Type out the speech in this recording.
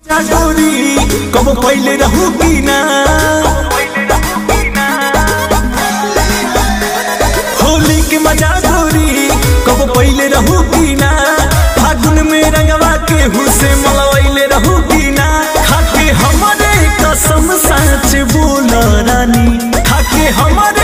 गोरी कब पहले रहू की ना होली के मजा गोरी कब पहले रहू की ना फागुन में रंगवा के हुसे मलवैले रहू की ना खाके हमारे कसम सच बोल रानी खाके हमारे